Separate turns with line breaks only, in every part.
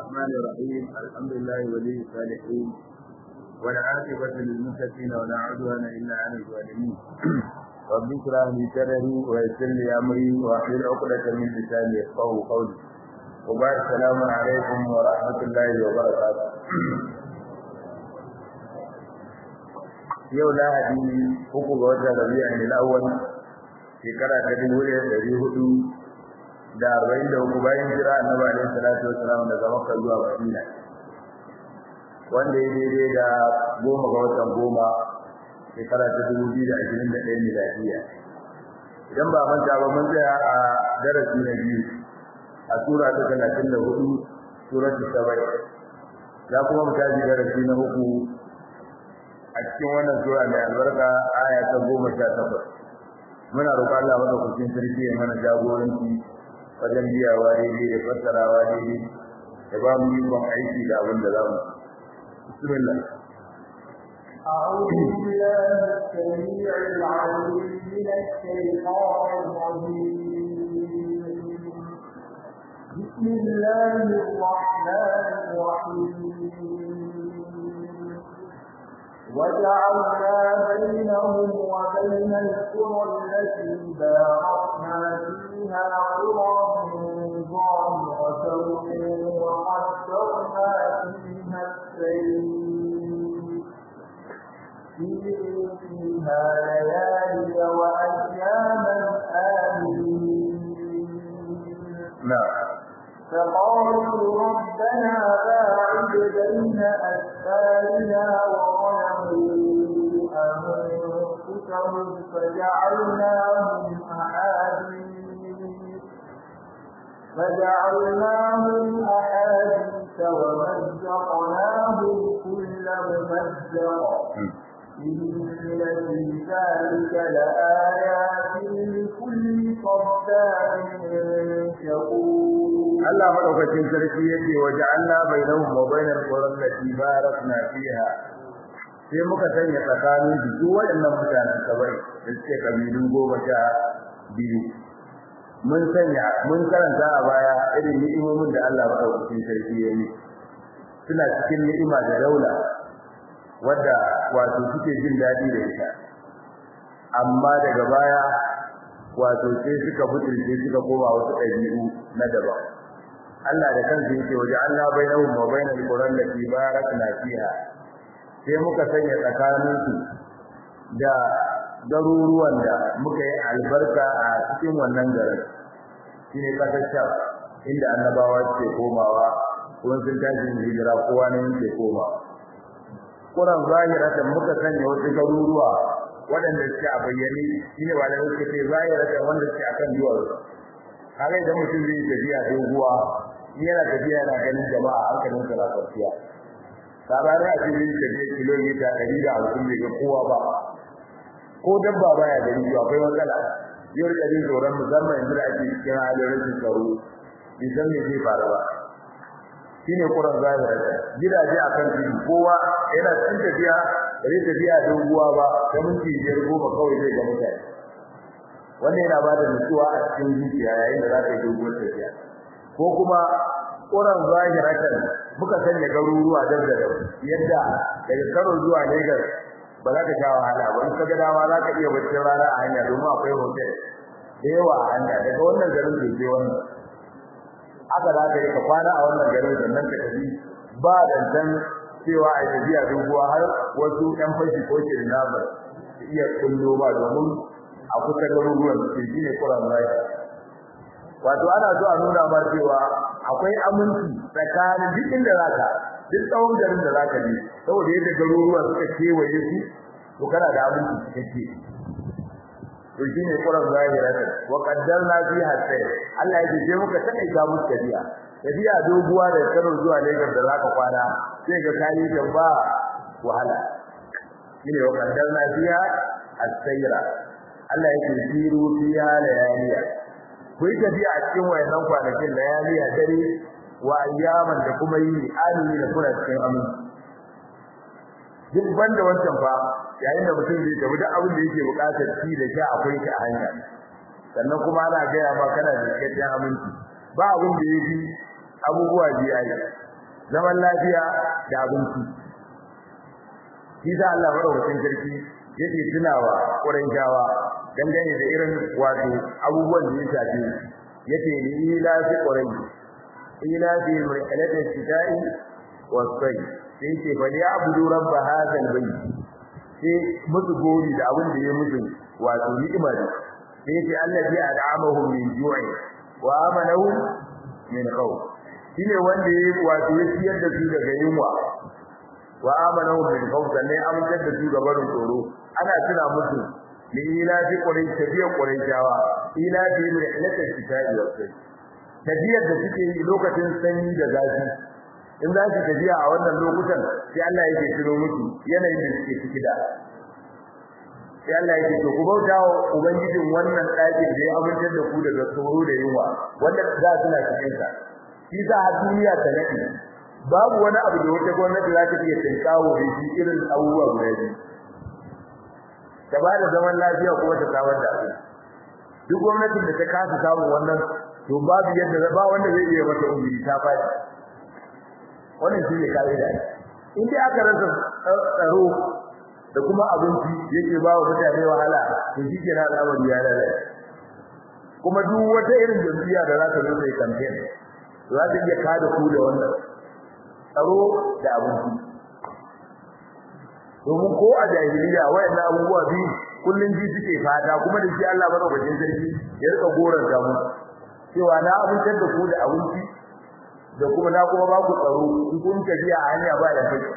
الرحمن الرحيم الحمد لله ولي الصالحين والعاقبة للمتقين ولا عدوان إلا على الظالمين رب اشرح لي صدري ويسر لي أمري واحلل عقدة من لساني يفقهوا قولي وبعد السلام عليكم ورحمة الله وبركاته yau lahadi uku ga watan rabi'in al-awwal shekara ta dubu ɗaya ɗari hudu da arba'in da uku bayan jira annabi alaihi salatu wassalam daga makka zuwa madina wanda ya daidai da goma ga watan goma shekara ta dubu biyu da ashirin da ɗaya miladiya idan ba manta ba mun tsaya a darasi na biyu a sura ta talatin da hudu suratul sabai za kuma mu tashi darasi na uku a cikin wannan sura mai albarka aya ta goma sha takwas muna roƙon Allah madaukakin sarki ya mana jagoranci wajen biyawa daidai da fassarawa daidai da ba mu ikon aiki da abin da za mu bismillah
أعوذ بالله السميع العليم من الشيطان الرجيم بسم الله الرحمن الرحيم وجعلنا بينهم وبين القرى التي باركنا فيها قرى ظاهرة وقدرنا فيها السير فيها ليالي وأياما آمنين
نعم
فقالوا ربنا باعد بين أسفارنا وظلموا أنفسهم فجعلناهم أحاديث فجعلناهم أحاديث ومزقناهم كل ممزق إن في ذلك لآيات لكل صبار شكور
Allah madaukakin sarki yake waje Allah bainahum wa bainal qura allati barakna fiha sai muka sanya tsakanin duk waɗannan mutanen sabai da suke kabilun goma sha biyu mun sanya mun karanta a baya irin ni'imomin da Allah madaukakin sarki ya yi suna cikin ni'ima da daula wadda wato suke jin daɗi da ita amma daga baya wato sai suka butulce suka koma wasu ɗabi'u na daban Allah da kansa yake waje Allah bainahum wa bainal quran lati barakna fiha sai muka sanya tsakanin su da garuruwan da muka yi albarka a cikin wannan garin shine kasar Sham inda annabawa suke komawa kuma sun tashi hijira kowa ne yake komawa Quran zahiratan muka sanya wasu garuruwa waɗanda suke a bayyane shine ba da suke ce zahiratan wanda suke akan duwatsu kaga idan mutum zai tafiya doguwa yana tafiya yana ganin jama'a hankalin sa na tafiya sabani a cikin tafiya kilomita ɗari da hamsin bai ga kowa ba ko dabba baya gani to akwai matsala yau da jin tsoron musamman yanzu da ake cikin halin rashin tsaro bai san me zai faru ba shine Quran zahira gidaje akan tudu kowa yana cikin tafiya bai tafiya doguwa ba da minti biyar goma kawai zai ga mutane wannan yana bada nutsuwa a cikin zuciya yayin da za ka yi doguwar tafiya ko kuma Quran zahiratan muka sanya garuruwa da da yadda daga Kano zuwa Lagos ba za ka sha wahala ba in ka ga dama za ka iya bacci rana a hanya domin akwai hotel da yawa a hanya daga wannan garin da ke wannan aka za ka yi ka kwana a wannan garin sannan ka tafi ba dantan cewa a tafiya doguwa har wasu ɗan fashi ko ke da su iya kullo ba domin a kusa garuruwan su shi ne Quran zahira wato ana so a nuna ma cewa akwai aminci tsakanin duk inda zaka duk tsawon garin da zaka je saboda yadda garuruwa suka kewaye su to kana da aminci cikakke to shine Quran zahira wa qaddarna fiha sayr Allah yake je muka takaita musu tafiya tafiya doguwa da Kano zuwa Lagos da zaka kwana sai ga kai da ba wahala shine wa qaddarna fiha as-sayra Allah yake siru fiha layaliya ku yi tafiya a cikin wayannan kwanakin layaliya dare wa ayyaman da kuma yi alimi da kuna cikin aminci duk banda wancan fa yayin da mutum zai tafi duk abin da yake bukatar ci da sha akwai shi a hanya sannan kuma ana gaya ma kana da cikakken aminci ba abin da yake abubuwa biya yi zaman lafiya da abinci shi da Allah madaukakin sarki yake tunawa Qurayshawa dangane da irin wato abubuwan da ya shafi yake ni ila fi Quraysh ila fi rihlati shita'i wa sayf sai ce fa ya abudu rabb hadha albayt sai musu gori da abin da ya musu wato ni'ima ne sai ce allazi ad'amahum min ju'i wa amanahum min khawf shine wanda ya wato ya ciyar da su daga yunwa wa amanahum min khawf sannan ya amintar da su ga barin tsoro ana tuna musu li ila fi quraish tabiya quraishawa ila fi rihlati shita'i wa sayf tafiyar da suke yi lokacin sanyi da zafi in za su tafiya a wannan lokutan sai Allah yake tuno musu yanayin da suke ciki da sai Allah yake to ku bauta wa ubangijin wannan ɗakin da ya amintar da ku daga tsoro da yunwa wanda za su na cikin sa shi za a duniya ta nake babu wani abu da wata gwamnati za ta iya tinkawo da shi irin abubuwa guda biyu ta ba da zaman lafiya kuma ta samar da abin duk gwamnatin da ta kasa samun wannan to babu yadda ba wanda zai iya mata umuri ta faɗi wannan shi ne kaida in dai aka rasa tsaro da kuma abinci yake ba wa mutane wahala to shi ke na al'amari ya lalace kuma duk wata irin jam'iyya da za ta zo sai campaign za ta iya kada ku da wannan tsaro da abinci domin ko a jahiliya wayannan abubuwa biyu kullun ji suke fata kuma da shi Allah madaukakin sarki ya rika goran da mu cewa na abincin da ku da abinci da kuma na kuma ba ku tsaro in kun tafiya a hanya ba da kai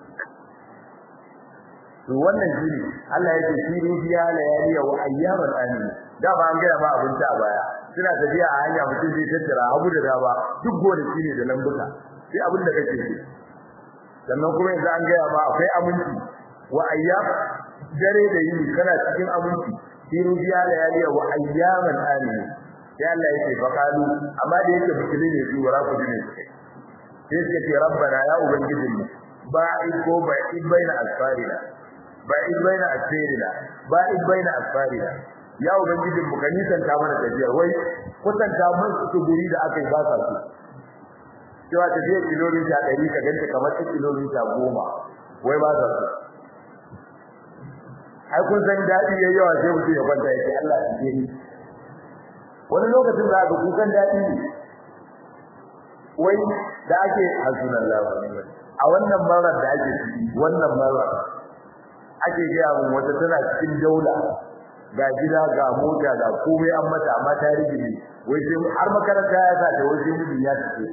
to wannan shine Allah yake shiru biya layaliya wa ayyaman amin da ba an gaya ba abinci a baya suna tafiya a hanya mutum zai tattara abu da daba duk gonaki ne da lambuka sai abin da kake so sannan kuma yanzu an gaya ma akwai aminci wa ayyam dare da yini kana cikin aminci shiru biya layaliya wa ayyaman amin sai Allah yake faqalu amma da yake bikili ne su wara ku dine sai suka ce rabbana ya ubangijinmu ba'id ko ba'id baina asfarina ba'id baina asfarina ba'id baina asfarina ya ubangijin mu kani san ta mana tafiyar wai kusanta mun su guri da aka yi ba sa su cewa tafiyar kilomita 100 ka ganta kamar kilomita 10 wai ba sa su ai kun san dadi yayi yawa sai mutum ya kwanta yake Allah ya ji ni wani lokacin za ka kukan dadi wai da ake hasbunallahu wa ni'mal a wannan marar da ake ciki wannan marar ake gaya mun wata tana cikin daula ga gida ga mota ga komai an mata amma ta rigini wai sai har makaranta ya sa ta wai sai mijin ya tafi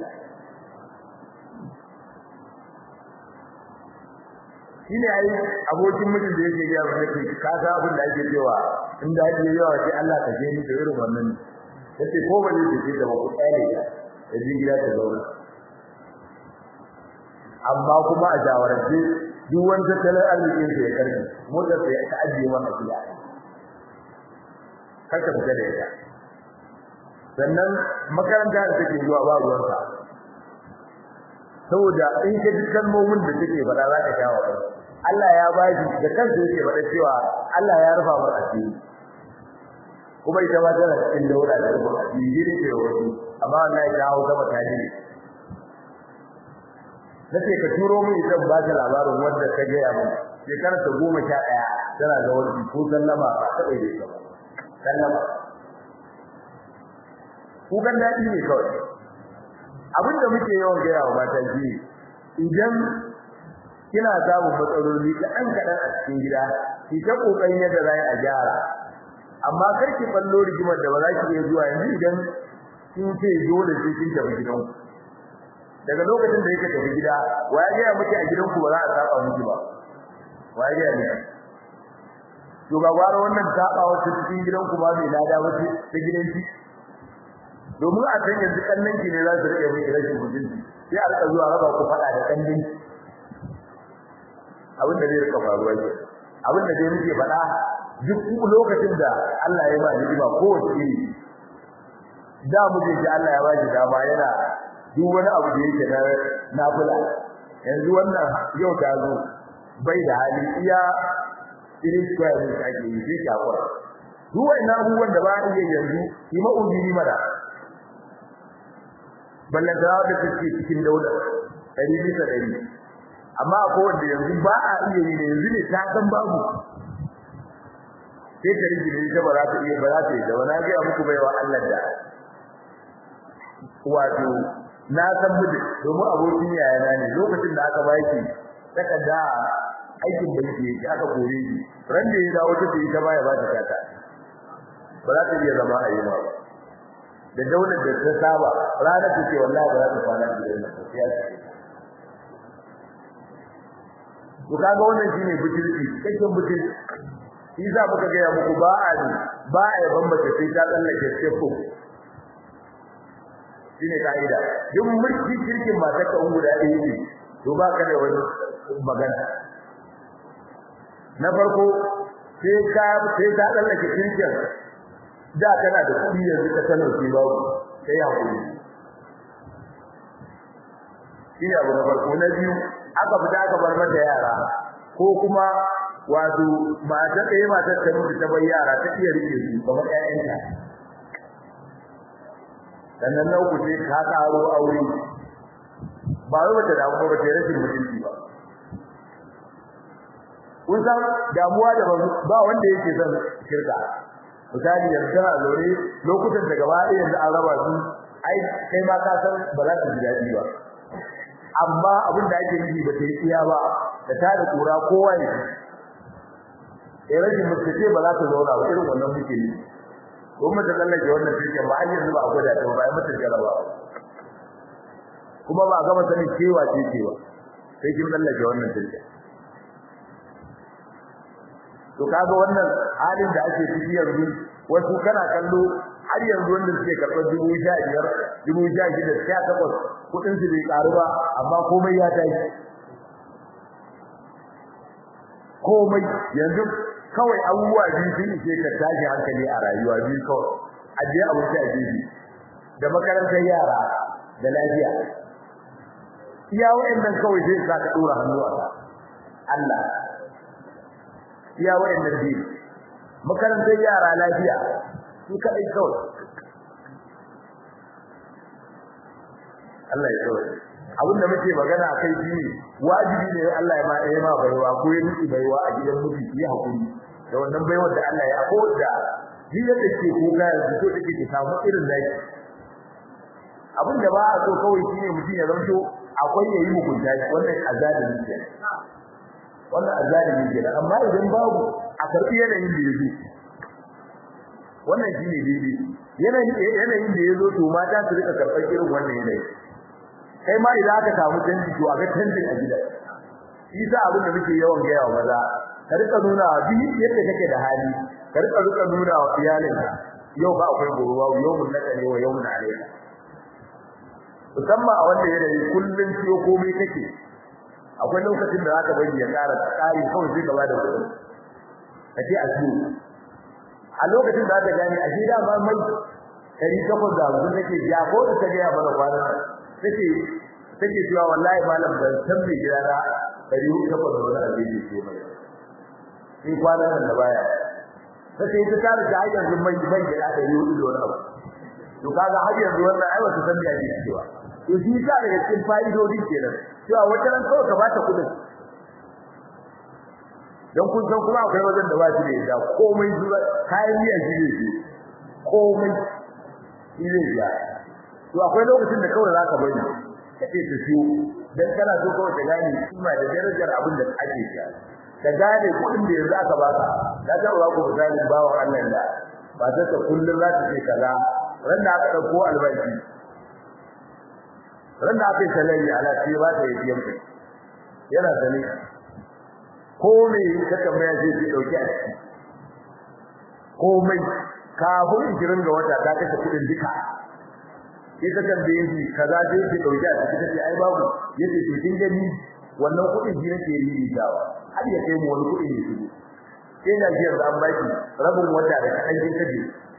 shine ai abokin mijin da yake gaya mun yake ka ga abin da ake cewa in da ake yawa sai Allah ka je ni da irin wannan yace ko ba zai tafi da ku tsare da jin gida ta zauna amma kuma a jawarance duk wani tattalin arzikin sa ya karbi motar sa ya ajiye masa gida kaka fita da ita sannan makaranta da take zuwa ba ruwanka saboda in ka ji kalmomin da take faɗa za ka shawo ba Allah ya ba shi da kansa yake faɗa cewa Allah ya rufa masa asiri kuma ita ma tana cikin daura da rufa asiri ne wasu amma Allah ya kawo ta mutane ne nace ka turo min idan ba ta labarin wanda ka ga mun shekara ta 11 tana da wani ko sallama ba ta bai da ba sallama ku kan dadi ne kawai abinda muke yawan ga yawa mata ji idan kina samu matsaloli kaɗan kaɗan a cikin gida ki ta kokarin yadda za a gyara amma kar ki ballo rigimar da ba za ki iya zuwa yanzu idan kin ce dole sai kin tafi gidanku daga lokacin da yake tafi gida waye ga miki a gidanku ba za a saba miki ba waye ga miki to ga gwara wannan saba wata cikin gidanku ba mai lada wace ta gidanki domin a san yanzu kannan ki ne za su rike miki rashin mutunci sai a rika zuwa raba ku fada da kannin abin da zai rika faruwa ke abin da dai muke faɗa duk lokacin da Allah ya ba ni'ima kowace iri da muke ji Allah ya ba shi dama yana duk wani abu da yake na nafila yanzu wannan yau ta zo bai da hali iya irin square ne ake yi sai shakura duk wannan abubuwan da ba iya yanzu yi ma'udiri mana ballan da da take cikin daula ɗari bisa ɗari amma akwai wanda yanzu ba a iya yi da yanzu ne ta san babu sai ta rigi ne ba za ta iya ba za ta yi da wani gaya muku baiwa Allah da wato na san mutu domin abokin yayana ne lokacin da aka baki takarda aikin banki yake aka kore shi ran da ya dawo ta yi ta baya ba ta kata ba za ta iya zama a yi ba da daular da ta saba ranar ta ce wallahi ba za ta kwana gidan nan sai ya ce to kaga wannan shine butulci kake butulci shi za muka ga muku ba a ne ba a yaban mace sai ta tsallake step shine kaida duk mulki kirkin matar ka guda ɗaya ne to ba ka da wani magana na farko sai ka sai ta tsallake kirkin da kana da kuɗi yanzu ka sanar ki babu sai ya kuɗi shine abu na farko na biyu aka fita aka bar mata yara ko kuma wato matar ɗaya matar ta mutu ta bar yara ta iya rike su kamar ƴaƴanta sannan na uku sai ka karo aure ba wai bata damu ba ta rashin mutunci ba kun san damuwa da ba wanda yake son shirka misali yanzu a lore lokutan da gaba ɗaya yanzu an raba su ai kai ma ka san ba za ka ji daɗi ba amma abin da ake nufi ba ta yi iya ba da ta da kura kowa ne eh rashin mutunci ba za ta zauna ba irin wannan muke yi ko mata tsallake wannan cikin ba har yanzu ba a gwada ta ba ai mata jaraba kuma ba a gama sanin cewa ce cewa sai kin tsallake wannan cikin to kaga wannan halin da ake ciki yanzu wasu kana kallo har yanzu wanda suke karɓar dubu sha biyar dubu sha shida sha takwas kuɗin su bai ƙaru ba amma komai ya tashi komai yanzu kawai abubuwa biyu sun ishe ka tashi hankali a rayuwa biyu kawai ajiye abinci a gefe da makarantar yara da lafiya iya wa'annan kawai zai sa ka ɗora hannu a ka Allah iya wa'annan biyu makarantar yara lafiya su kaɗai kawai Allah ya kawai abin da muke magana a kai shine wajibi ne Allah ya ma ya ma baiwa ko ya miki baiwa a gidan miji yi hakuri da wannan baiwar da Allah ya ko da jiya da ke ko ga yanzu ko take ki samu irin da abin da ba a so kawai shine mutum ya zanto akwai yayi mugunta wannan azalimi ne wannan azalimi ne amma idan babu a karbi yanayin da yake wannan shine daidai yanayin yanayin da yazo to mata su rika karɓar irin wannan yanayi kai ma idan aka samu canji to a ga canjin a gida isa abin da muke yawan gaya wa maza ka rika nuna wa bi yadda kake da hali ka rika rika nuna wa iyalinka yau ba akwai goruwa yau mun naka ne wa yau mun alayka musamman a wanda yanayi kullun ciyo komai kake akwai lokacin da zaka bari ya ƙara ƙari kawai sai gaba da kuɗi kace a ciwo a lokacin da zaka gane a gida ma mai kari takwas da hamsin nake ja ko da ta gaya mana kwanan take take cewa wallahi malam ban san me gida na dari takwas da wani abin da ke mai in kwanan nan da baya sai ta tare da hayar yanzu mai mai gida dari hudu da wani abu to kaga har yanzu wannan ai wata san me ake cewa to shi ta daga cikin fa'idodi kenan cewa wata ran kawai ka bata kudin dan kun san kuma akwai wajen da ba shi da yadda komai zuwa kayan miya shi ne komai shi ne ya to akwai lokacin da kawai zaka bari kace ta siyo dan kana so kawai ta gane kima da darajar abin da ake siya ka gane kuɗin da yanzu aka baka da ta ba ku misali bawan Allah da ba ta ta kullun za ta ce kaza ran da aka dauko albashi ran da aka yi salari ala ce ba ta yi biyan kai yana sani ko me ka tambaya sai ki dauki a ciki komai kafin 20 ga wata ta kashe kuɗin duka sai ka tambaye shi kaza sai ki dauki a cikin sai ai babu yace to kin gani wannan kudin shi nake yi dawa har ya kai mu wani kudin ne shi sai na ji yanzu an baki rabin wata da kadan kin kaje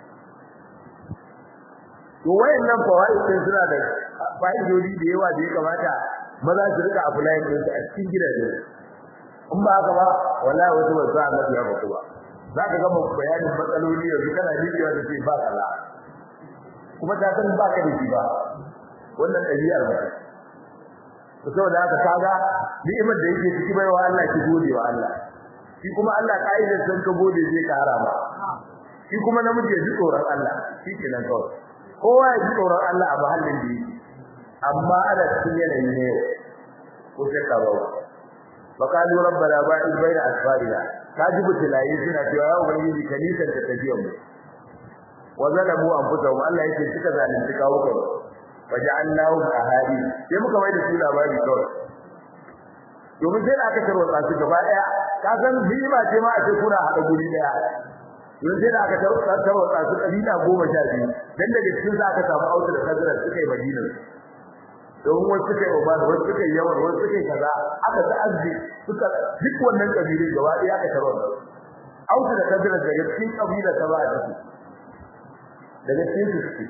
to wayannan fawaid din suna da fa'idodi da yawa da ya kamata maza su rika apply din su a cikin gidaje in ba haka ba wallahi wasu ba za a nafi haka ba za ka gama bayanin matsaloli yanzu kana rijiya da ce ba kala kuma ta san ba ka da shi ba wannan ɗabi'ar ba to saboda haka kaga ni'imar da yake ciki baiwa Allah ki gode wa Allah shi kuma Allah kaidar san ka gode zai kara ba shi kuma namiji ya ji tsoron Allah shi kenan kawai kowa ya ji tsoron Allah a mahallin da yake amma ana cikin yanayi ne ko sai ka bawa faqalu rabbana ba'id baina asfarina kaji butulayi suna cewa ya ubangiji kanisan ta tafiyan mu wa zalamu anfusahum Allah yake suka zalunci kawo kai waja'alnahu ahadi sai muka mai da su labari kawai domin sai da aka tarwatsa su gaba daya ka san bima ce ma a ce kuna hada guri daya don sai da aka tarwatsa su kabila goma sha biyu dan daga cikin sa aka samu auta da kadara suka yi madina domin wasu suka yi oman wasu suka yi yawan wasu suka yi kaza aka ta'azzi suka duk wannan kabilun gaba daya aka tarwatsa auta da kadara daga cikin kabila ta ba a ciki daga cikin su suke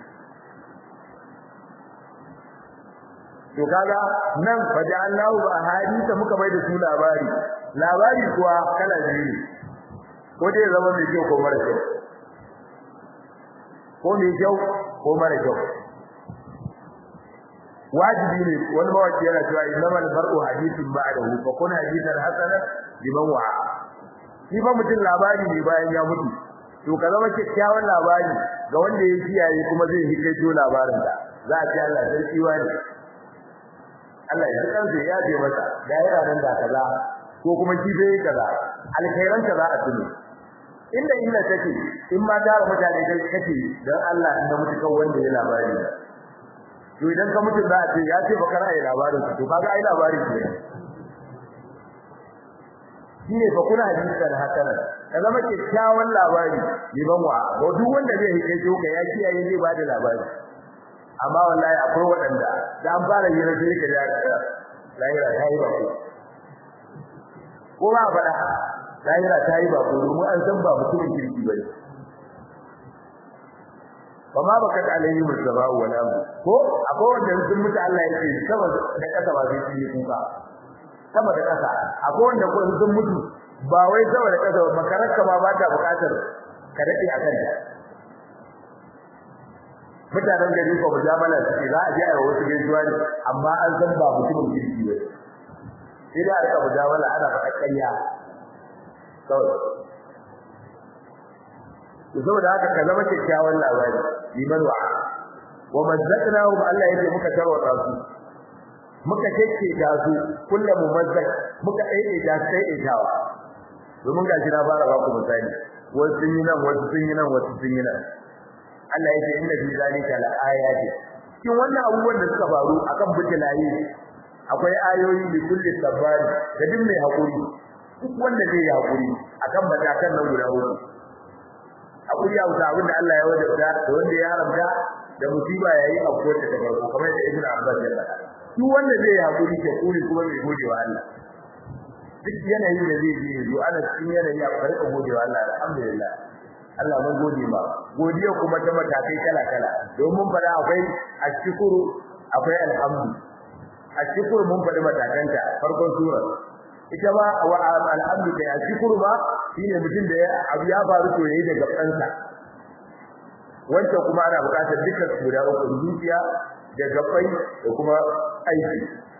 to kaga nan faja'allahu ahadith muka bai da su labari labari kuwa kala biyu ne ko dai zama mai kyau ko mara kyau ko mai kyau ko mara kyau wajibi ne wani mawaki yana cewa innamal mar'u hadithun ba'dahu fa kun hadithan hasana liman wa'a shi fa mutum labari ne bayan ya mutu to ka zama kyakkyawan labari ga wanda ya kiyaye kuma zai hikaito labarin da za a ce Allah sarki wani Allah ya kansa ya je masa da yana nan da kaza ko kuma shi bai kaza alkhairan ka za a tuni inda illa take in ma da mutane kai kake dan Allah inda mutu kan wanda ya labari to idan ka mutu za a ce ya ce baka ra'ayi labarin to kaga ai labarin ne shine fa kuna hadisi da hakanan ka zama kyakkyawan labari liban wa ba duk wanda zai hike ka ya kiyaye zai ba da labari amma wallahi akwai waɗanda da an fara yi na shirka da lahira ta yi bako ko ba faɗa lahira ta yi bako domin an san ba mutumin kirki ba ne ba ma baka da alayhi musaba wa lam ko akwai wanda sun mutu Allah yake sama da kasa ba zai yi kuka sama da kasa akwai wanda ko sun mutu ba wai sama da kasa makararka ma ba ta bukatar ka dade akan ta mutanen gari ko mujamala suke za a je a wasu gaisuwa ne amma an san ba mutumin kirki ba sai da aka mujamala ana faɗa ƙarya kawai to saboda haka ka zama kyakkyawan labari liman wa wa mazzaqnahum Allah yake muka tarwata su muka keke da su kullum mumazzaq muka aide da sai aidawa domin gashi na fara ba ku misali wasu sun yi nan wasu sun yi nan wasu sun yi nan Allah yake inna fi zalika la ayati cikin wannan abubuwan da suka faru akan butilaye akwai ayoyi da kulli sabari da duk mai hakuri duk wanda zai yi hakuri akan matakan nan guda uku hakuri ya wuta abin da Allah ya wajabta da wanda ya haramta da musiba yayi akwai ta farko kamar da Ibn Abbas ya faɗa duk wanda zai yi hakuri ke kuri kuma mai gode wa Allah duk yanayin da zai yi zo ana cikin yanayi a farko gode wa Allah alhamdulillah Allah mun gode ma godiya kuma ta matakai kala kala domin fara akwai ashkuru akwai alhamdu ashkuru mun faɗi matakanta farkon sura ita ba wa alhamdu da ashkuru ba shine mutum da abu ya faru to yayi daga kansa wanda kuma ana buƙatar dukkan guda uku zuciya da gabai da kuma aiki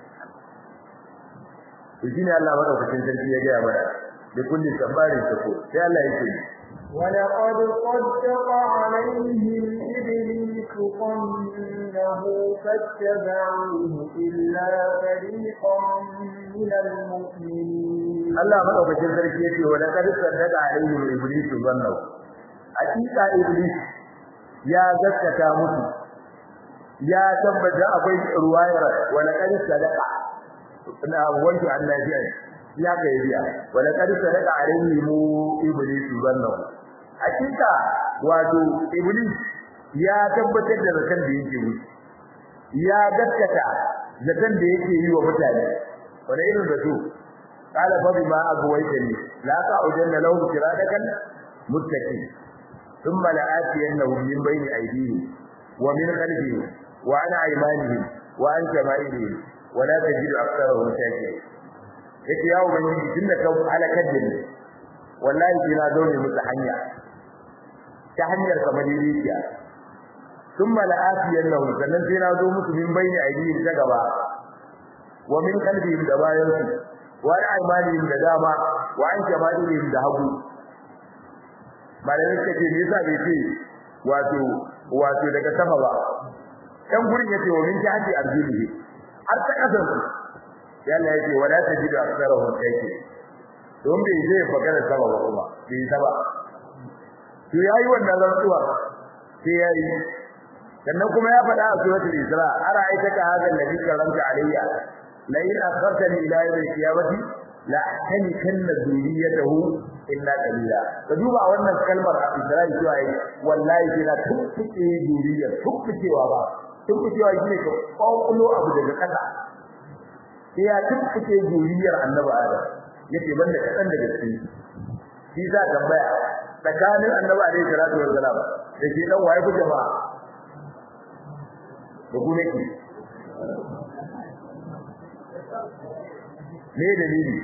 to shine Allah madaukakin sarki ya ga mana da kulli sabarin sako sai Allah yake
ولقد صدق عليهم إبليس ظنه فاتبعوه إلا فريقا من المؤمنين
Allah madaukakin sarki yake wa laqad saddaqa alaihim iblis zannahu hakika iblis ya gaskata musu ya tabbata akwai ruwayar wa laqad sadaqa na wanto annabi ya ga yariya wa laqad sadaqa alaihim iblis zannahu hakika wato iblis ya tabbatar da zakan da yake musu ya gaskata zakan da yake yi wa mutane wanda irin zato قال فبما أغويتني لا تعجن لهم صراطك متقين ثم لآتينهم من بين أيديهم ومن خلفهم وعن أيمانهم وعن شمائلهم ولا تجد أكثرهم شاكرين yake yawo ubangiji tun da kan halakar da ni wallahi sai na zaune musu hanya ta hanyar kamar rijiya thumma la'afiyan lahum sannan sai na zo musu min bayni aydihim ta gaba wa min qalbihim da bayan su wa an aymanihim da dama wa an shamalihim da hagu malamin kace me yasa bai ce wato wato daga sama ba dan gurin yace wa min jihati arjulihi har ta kasan su yalla yace wala tajidu aktharahum kayfi don bai zai magana sama ba kuma bai saba to yayi wannan rantsuwa sai yayi sannan kuma ya faɗa a suratul isra ara aita ka hada alladhi karanta alayya la in akhartani ila yawm al-qiyamati la ahnikanna dhurriyyatahu illa qalila ka duba wannan kalmar a isra cewa yi wallahi sai na tukkuke dhurriyyar tukkukewa ba tukkukewa shine ka kwakulo abu daga kasa sai ya tukkuke dhurriyyar annabi adam yace banda kadan daga cikin shi za tambaya tsakanin annabi alaihi salatu wassalam da shi dan waye ku jama'a da ku ne me dalili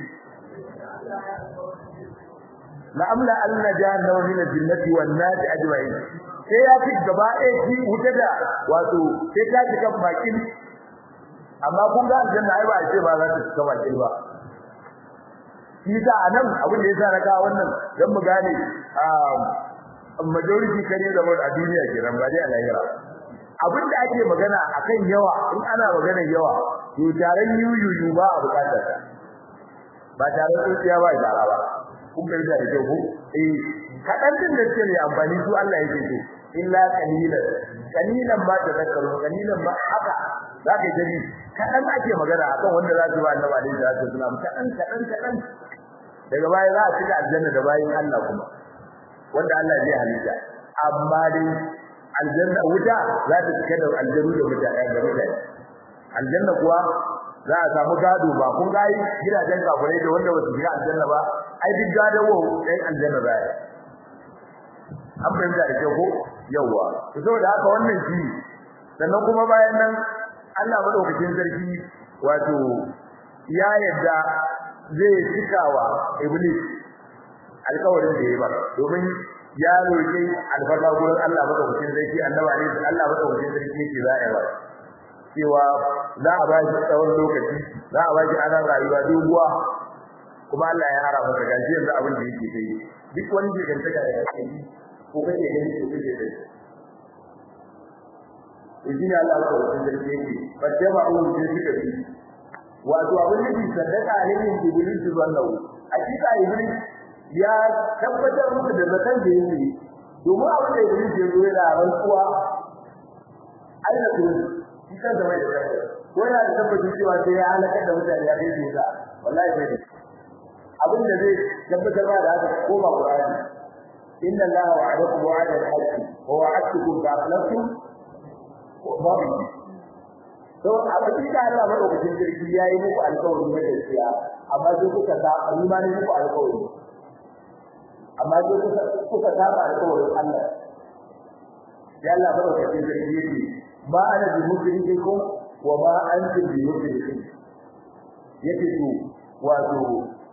la amla anna jahannama min al-jinnati wan nasi ajma'in sai ya fi gaba ɗaya shi wuta da wato sai ta ji kan bakin amma kun ga aljanna ai ba a ce ba za ta cika bakin ba shi sa anan abin da yasa na ga wannan dan mu gane a majority kare da a duniya kenan ba dai a lahira abin da ake magana akan yawa in ana magana yawa to taron yuyuyu ba a bukatar ba taron tsotsiya ba tara ba kun bai da kyau ko eh kadan din da ce amfani su Allah yake so illa qalilan qalilan ma tazakkaru qalilan ma haka zaka ji kadan ake magana akan wanda za su ba annabi alaihi salatu wasallam kadan kadan kadan daga baya za a cika aljanna da bayin Allah kuma wanda Allah zai halitta amma dai aljanna wuta za ta cika da aljannu da mutane da mutane aljanna kuwa za a samu gado ba kun ga gidajen kafirai da wanda ba su shiga aljanna ba ai duk gadon wa dai aljanna ba an fahimta da kyau ko yawa to saboda haka wannan shi sannan kuma bayan nan Allah madaukakin sarki wato ya yadda zai cikawa iblis alƙawarin da ya ba domin ya roƙi alfarma gurin Allah madaukakin sarki annabi ne Allah madaukakin sarki yake za a yi ba cewa za a ba shi tsawon lokaci za a ba shi ana rayuwa doguwa kuma Allah ya hara masa gashi yanzu abin da yake kai duk wani ke gantaka da kake ko kake gani ko kake kai Ujina Allah ko wajen da yake bace ba abun da suka bi wato abin da sadaka alayhi iblis wallahu hakika iblis ya tabbatar muku da zakan da yake domin abin da iblis ya zo yana rantsuwa aina kuma shi kan da mai da ko yana da tabbacin cewa sai ya halaka da mutane ya kai su wallahi bai abin da zai tabbatar da haka ko ba Qur'ani inna Allaha wa'adakum wa'ada al-haqqi wa wa'adtukum fa akhlaftum wa ma to a cikin Allah madaukakin jirgi yayi muku alƙawari na gaskiya amma sai kuka ta imani muku alƙawari amma sai kuka kuka ta alƙawarin Allah ya Allah madaukakin jirgi yake ma ana bi mujrikikum wa ma antum bi mujrikin yake to wato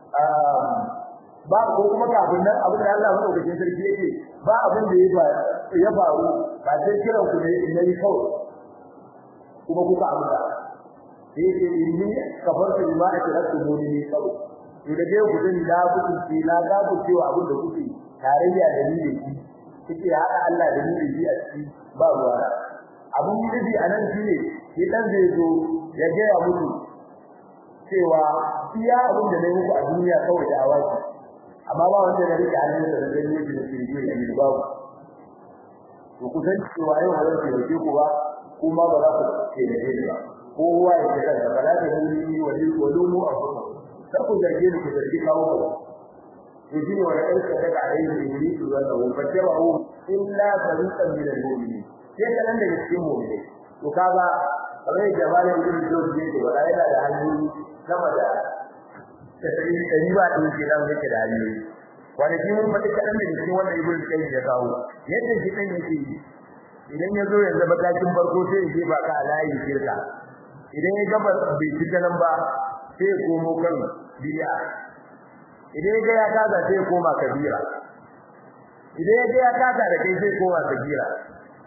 ba ko kuma kafin nan abin da Allah madaukakin sarki yake ba abin da ya faru ba sai kiran ku ne in yi kawai kuma kuka amsa yake inni kafartu bima akraktu muni kawai to da dai ku din da ku ci na ga ku cewa abin da kuke tarayya da ni da shi kike hada Allah da ni da shi a ciki ba ruwa abin da bi anan shine shi dan zai zo ya ga ya mutu cewa iya abin da nayi muku a duniya kawai da awaki amma ba wanda da rike hannun da da gani da ke yi da babu to ku san cewa yau ba zan ce ku ba kuma ba za ku ce da ni ba kowa ya ce da ba za ta yi wani walumu a kuma sai ku zarge ni ku zargi kawo ku to shine wanda ɗan ka daga alayhi iblis wanda hu fajabahu illa fariqan min al-mu'minin sai kalan daga cikin mu'mini to kaga kamar da malamin ibn Jawzi yake ba yana da hanyoyi sama da tasiri dari ba da yake dan yake da hanyoyi wanda shi mun fadi kadan da cikin wannan ibn Qayyim ya kawo yadda shi dan yake idan ya zo yanzu matakin farko sai ya ba ka alayi shirka idan ya gaba bai fita nan ba sai ya komo kan bid'a idan ya ga ya kaza sai ya koma kabira idan ya ga ya kaza da kai sai ya koma kabira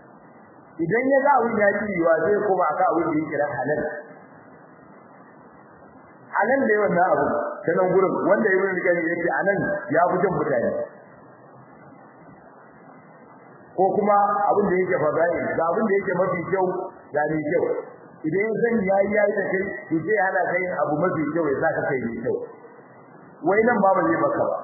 idan ya ga abin ya ci yiwa sai koma aka abin da yake halal a nan da yawan na abu ta nan gurin wanda ya yi gani yake a nan ya fi jan mutane ko kuma abin da yake fada'i ga abin da yake mafi kyau ga mai kyau idan ya san yayi yayi da kai to sai hana kai abu mafi kyau ya saka kai mai kyau wai nan ba ba zai maka ba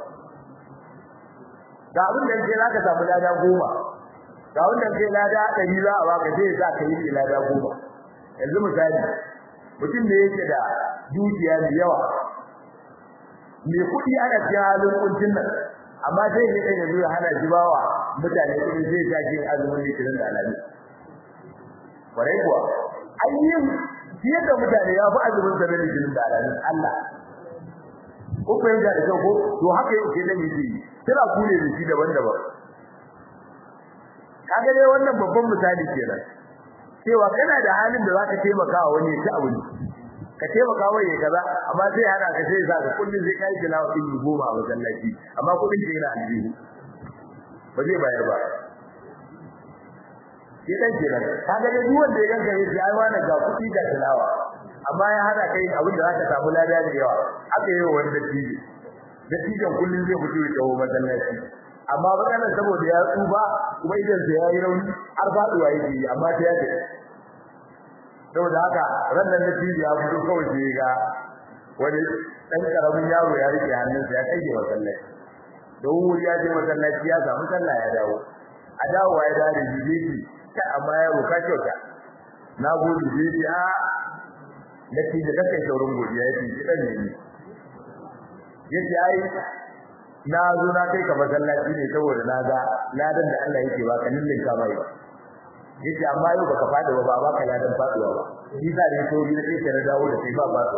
ga abin da yake zaka samu lada goma ga abin da yake lada ɗari za a baka sai ya sa kai yi lada goma yanzu misali mutum da yake da dukiya da yawa mai kuɗi ana cikin halin kuncin nan amma sai ya kan yanzu ya hana shi bawa mutane kuɗi zai ta kin azumin litinin da alami kwarai kuwa ayyin fiye da mutane ya fi azumin da na litinin da alami Allah ko ko yanzu da kyau ko to haka yake da yake kira ku ne da shi daban-daban kaga dai wannan babban misali kenan cewa kana da halin da zaka taimaka wa wani ya ci abinci ka taimaka wa yayi kaza amma sai hana ka sai zaka kullun sai kai tilawa din goma a masallaci amma kudin ke yana aljihu ba zai bayar ba ke dan kenan kaga dai duk wanda ya ganka yace ai wannan ga kudi da tilawa amma ya hada kai abin da zaka samu lada da yawa aka yi wani dattijo dattijon kullun zai fito ya tawo masallaci amma bakanan saboda ya tsufa kuma idan sa yayi rauni har faduwa yake amma ta yake saboda haka rannan da tibi ya fito kawai sai ga wani dan karamin yaro ya rike hannunsa ya kai masallaci don wuri ya je masallaci ya samu sallah ya dawo a dawowa ya dare jiji ta amma yaro ka kyauta na gode jiji a da tibi da kai saurin godiya yake kidan ne yace ai na zo na kai ka masallaci ne saboda na ga ladan da Allah yake baka nillin ka bai yace amma yau baka fada ba ba baka ladan faduwa ba shi da ne to ne sai ka dawo da kai ba ba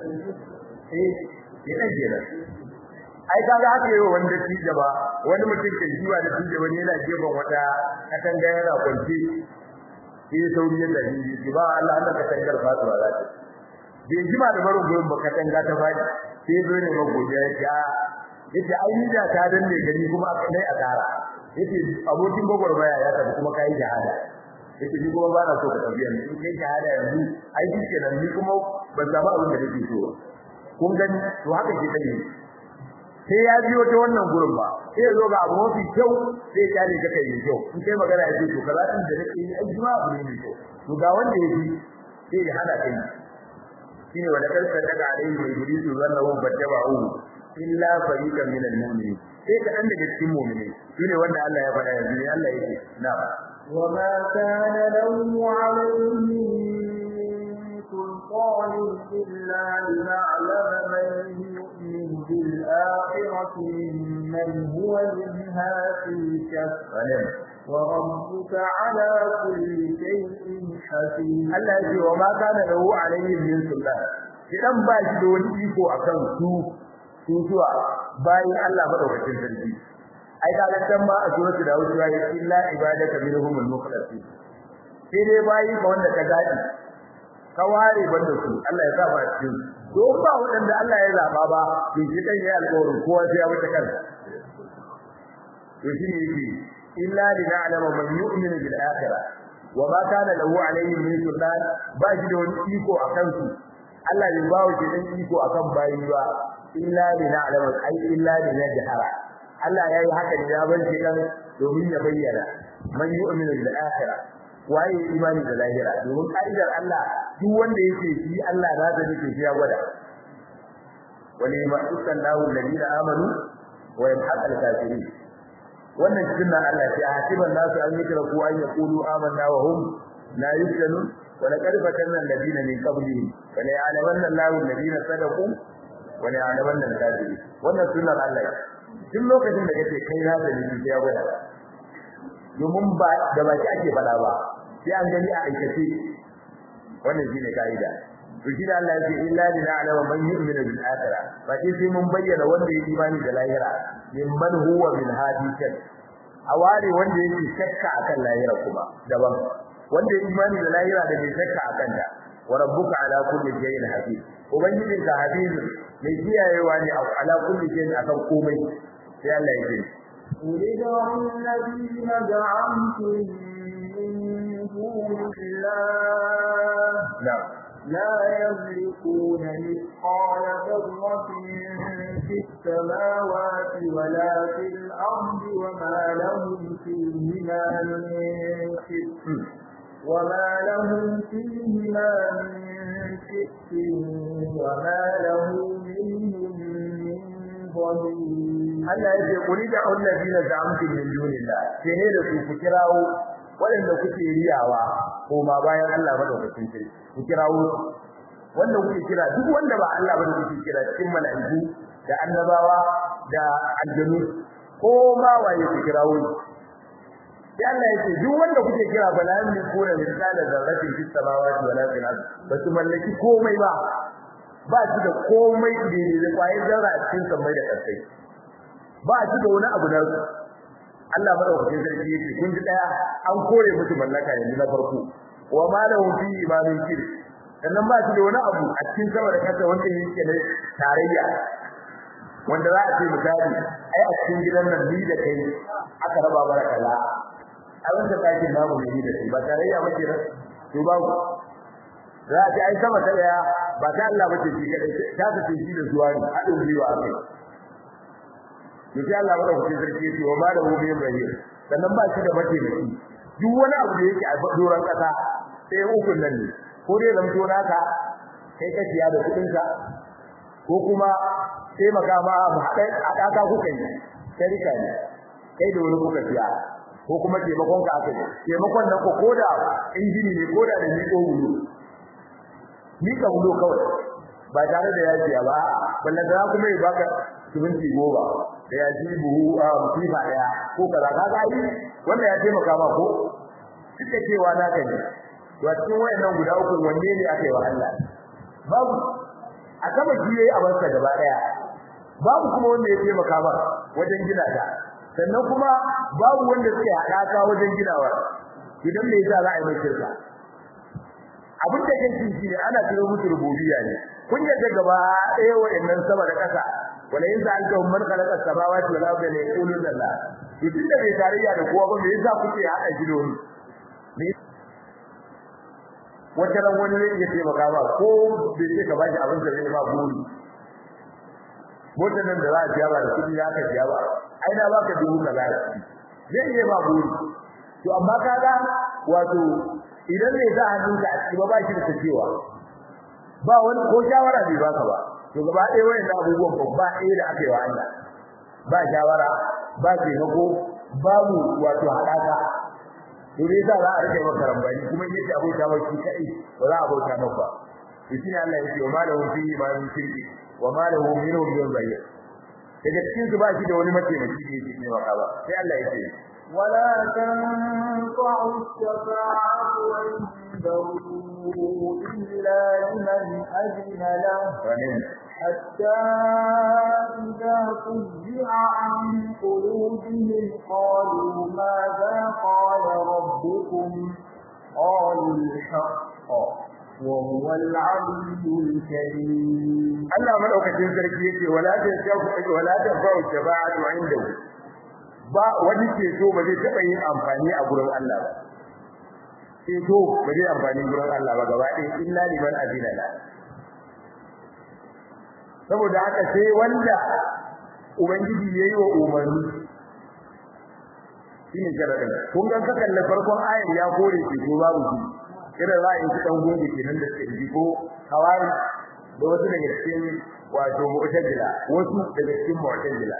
eh ina jira ai kaga haka yau wanda tije ba wani mutum ke jiwa da tije wani yana gefen wata katanga yana kwance sai sauri ya dace shi ba Allah Allah ka tangar faduwa za ta bai jima da barin gurin ba katanga ta fadi sai zo ne magodiya ya yace ai ni da ta danne gani kuma aka dai a tara yace abokin gogormaya ya tafi kuma kai jihada yace ni kuma ba na so ka tafi yanzu kai jihada yanzu ai shi kenan ni kuma ban samu abin da nake so kun gani to haka ke tafi sai ya biyo ta wannan gurin ba sai ya zo ga abu mafi kyau sai ya kare ka kai kyau in kai magana ya ce to kaza din da nake yi ai jima abu ne mai kyau to ga wanda ya ji sai ya hada kai shine wanda karka daga alai mai gudu zanna wa battaba'u illa fariqan minal mu'minin sai ka dan daga cikin mu'mini shine wanda Allah ya faɗa yanzu Allah yake na
وما كان له عليهم من سلطان إلا لنعلم من يؤمن بالآخرة ممن هو منها في شك وربك على كل شيء حفيظ
Allah yake wa ma kana lahu alaihim min sultan idan ba shi da wani iko akan su su zuwa bayan Allah madaukakin sarki ai ka ga dan ma a suratu da wuce ya illa ibadaka minhumul mukhlasin sai dai bayi ka wanda ka gadi ka ware banda su Allah ya saba cikin to ba wanda Allah ya zaba ba to shi kan yayi alƙawarin kowa sai ya wuce kansa to shi ne yake illa lina'lama man yu'minu bil akhirah wa ma kana lahu alayhim min sultan ba shi da wani iko akan su Allah bai bawo shi dan iko akan bayi ba illa lina'lama ai illa linajhara Allah yayi haka ne ya bar shi dan domin ya bayyana man yu'minu bil akhirah waye imani da lahira domin kaidar Allah duk wanda yake shi Allah za ta dake shi ya gwada wani ma sallahu alladhina amanu wa yamhaqal kafirin wannan cikin nan Allah ya hasiban nasu an yikra ku an yaqulu amanna wa hum la yuftanun wa laqad fatanna alladhina min qablihim wa la ya'lamanna Allahu alladhina sadaqu wa la ya'lamanna al-kadhibin wannan sunnar Allah duk lokacin da kace kai na da ni sai ya gwada domin ba da baki ake fada ba sai an gani a aikace wannan shine kaida to shi da Allah ya ce illa lina alama man yu'minu bil akhirah ba sai sai mun bayyana wanda ya imani da lahira min man huwa min hadisan aware wanda yake shakka akan lahira kuma daban wanda ya imani da lahira da bai shakka akan ta wa rabbuka ala kulli shay'in hafiz ubangijin ka hafizun mai kiyayewa ne ala kulli shay'in akan komai sai Allah ya ce
قل ادعوا الذين زعمتم من دون الله
na'am
لا يملكون مثقال ذرة في السماوات ولا في الأرض وما لهم فيهما من شرك وما لهم فيهما من شرك وما له منهم من ظهير
Allah ya ce kuli da allazina za'amtum min dunillah sai ne da su ku kirawo waɗanda kuke riyawa ko ma bayan Allah madaukakin sarki ku kirawo wanda kuke kira duk wanda ba Allah ba kuke kira cikin mala'iku da annabawa da aljanu ko ma waye ku kirawo sai Allah ya ce duk wanda kuke kira bala min kura misala zarratin fis samawati wala fil ard ba su mallaki komai ba ba su da komai da ne kwayar zarra a cikin samai da kasai ba shi da wani abu na su Allah madaukakin sarki yake kun ji daya an kore musu mallaka yanzu na farko wa ma lahum fi imamin kir sannan ba shi da wani abu a cikin sama da kasa wanda yake ne tarayya wanda za a ce misali ai a cikin gidan nan ni da kai aka raba bara kaza a wanda kake namu ne ni da kai ba tarayya ba kenan to ba za a ce ai sama ta daya ba ta Allah bace shi kadai ta ta ce shi da zuwa ne haɗin gwiwa akai insha Allah bada kuɗin sarki yake wa ma da hu min rahim sannan ba shi da mataimaki duk wani abu da yake a doran kasa sai ukun nan ne ko dai zamto naka kai ka siya da kuɗin ka ko kuma sai maka ma mu haɗa haɗaka kuka yi sharika ne kai da wani kuka siya ko kuma taimakon ka aka yi taimakon nan ko koda injini ne koda da ni ko wulu ni ka wulu kawai ba tare da yajiya ba ballan da kuma ya baka subinci goma da ya ji buhu a musifa daya ko kaza ka ga yi wanda ya taimaka ma ko suka cewa na kai to a cikin wayannan guda uku wanne ne aka yi wa Allah babu a sama shi yayi a barka gaba daya babu kuma wanda ya taimaka ma wajen gina ta sannan kuma babu wanda suke haɗaka wajen ginawa idan me yasa za a yi mai shirka abin da kake shi ne ana tiro musu rububiyya ne kun yadda gaba ɗaya wayannan sama da ƙasa wala in sa'altahum man khalaqa as-samawati wal arda la yaquluna la idan da bai tarayya da kowa ba me yasa kuke hada shi da wani wata ran wani ne yake taimaka ba ko bai ce ka ba shi abin da zai ba buri motar nan da za a biya ba da kudi ya ka biya ba ai na baka dubu kaza zai iya ba buri to amma kaga wato idan ne za hannunka a cikin ba shi da cewa ba wani ko shawara bai baka ba to gaba ɗaya wayan abubuwan babba ɗaya da aka yi wa Allah ba shawara ba taimako babu wato haɗaka to dai za a rike maka rambani kuma yake abota ba shi kai ba za a bauta maka ba to shi ne Allah yake wa malahu fi ma min shirki wa malahu minhu min bayyin daga cikin su ba shi da wani mataimaki da yake ne maka ba sai Allah yake
ولا تنفع الشفاعة عنده إلا لمن أذن له حتى إذا فزع عن قلوبهم قالوا ماذا قال ربكم قالوا الحق وهو العلي الكريم
Allah madaukakin sarki yake wala ta shafu wala ta fa'u shafa'atu indahu ba wani ceto ba zai taba yin amfani a gurin Allah ba ceto ba zai amfani gurin Allah ba gaba ɗaya illa liman azina la saboda haka sai wanda ubangiji yayi wa umarni shine sharadin kun ga ka kalle farkon ayar ya kore ceto babu shi irin ra'ayin su dan gobe kenan da suke ko hawari da wasu daga cikin wato mu'tazila wasu daga cikin mu'tazila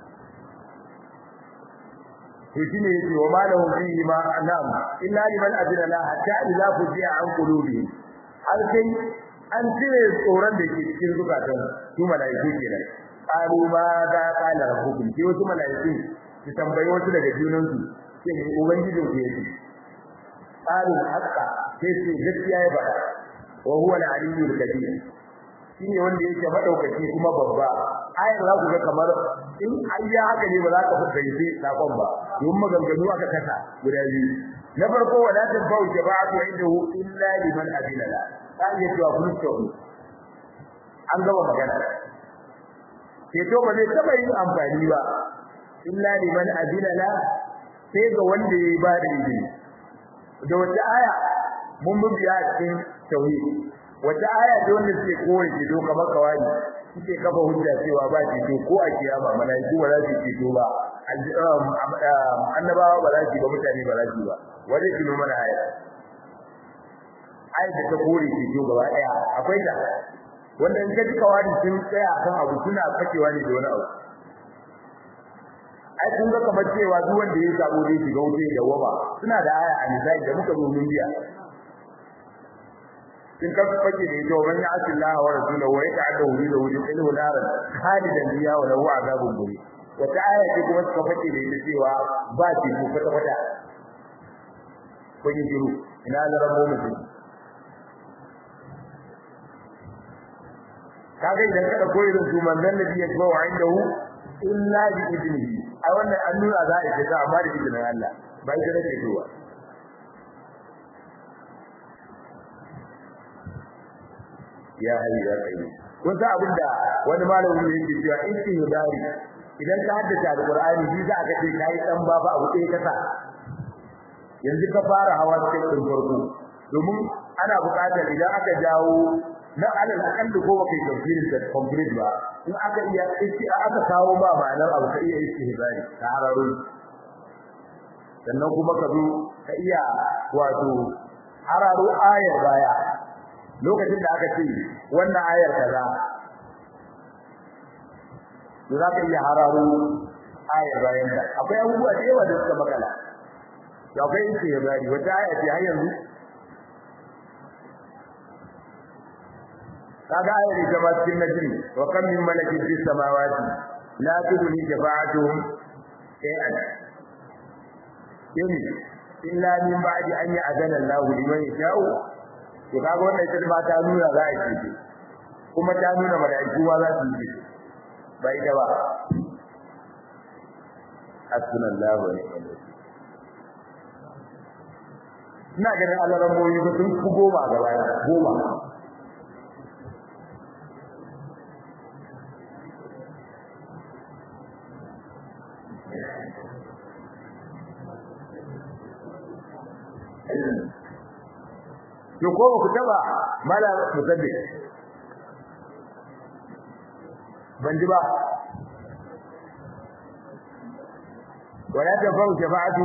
to shine yace wa malahu fihi ma anam illa liman adina la hatta idza fuji'a an qulubi har sai an cire tsoron da ke cikin zukatan su malaiku kenan qalu ma da qala rabbukum sai wasu malaiku su tambayi wasu daga junan su sai ne ubangijin ku yake qalu haqqa sai sai gaskiya ya bada wa huwa al-aliyyul kabir shine wanda yake madaukaki kuma babba ayar za ku ga kamar in ayya haka ne ba za ka fahimci sakon ba don maganganu aka kasa guda biyu na farko wala tanfa'u jama'atu indahu illa liman adina la sai ya ce wa kun tsohu an gaba magana sai to ba zai taba yin amfani ba illa liman adina la sai ga wanda ya ba da izini da wata aya mun biya cikin tauhid wata aya ce wanda suke kore ce do kamar kawai suke kafa hujja cewa ba ce to ko a kiyama malaiku ba za su ce to ba annabawa ba za su ba mutane ba za su ba wanda ke mana aya aya ta kore ce to gaba daya akwai ta wanda in ka ji kawai sun tsaya akan abu suna fakewa ne da wani abu ai kun ga kamar cewa duk wanda ya sabo zai shiga wuce da waba suna da aya a misali da muka zo mun biya in ka fake da ita man ya'ti Allah wa rasulahu wa yata'adda hu da wujud ilmu naran khalidan biya wa lahu azabun buri wata aya ce kuma suka fake da ita cewa ba ce ko kwata kwata kun yi jiru ina da rabo mutum kaga idan ka dauko irin su manzon nabi ya zo wa indahu illa bi idnihi a wannan an nuna za a fita amma da izinin Allah ba ita nake zuwa ya hayyu ya qayyum kun san abinda wani malamin yake cewa istihbari idan ka haddace alqur'ani shi za ka ce kai dan ba fa abu ɗaya kasa yanzu ka fara hawa cikin din farko domin ana buƙatar idan aka jawo na alal akalli ko baka yi tafsirin da complete ba in aka iya isti aka kawo ba ma'anar abu ka iya istihbari ka hararo sannan kuma ka zo ka iya wato hararo ayar baya lokacin da aka ce wannan ayar kaza to za ka iya hararo ayar bayan ta akwai abubuwa da yawa da suka makala da akwai istihbari wata aya ce har yanzu kaga ayar ita ma cikin najmi wa kam min malakin fis samawati la tudni shafa'atuhum shay'an yani illa min ba'di an ya'zana Allahu liman yasha'u to kaga wannan ita ma ta nuna za a ce kuma ta nuna malaiku ma za su yi ba ita ba hasbunallahu wa ni'mal wakeel ina ganin Allah ramboyi sun ku goma gaba goma to ko ku taba mala musaddiq ban ji ba wala tafau shafa'atu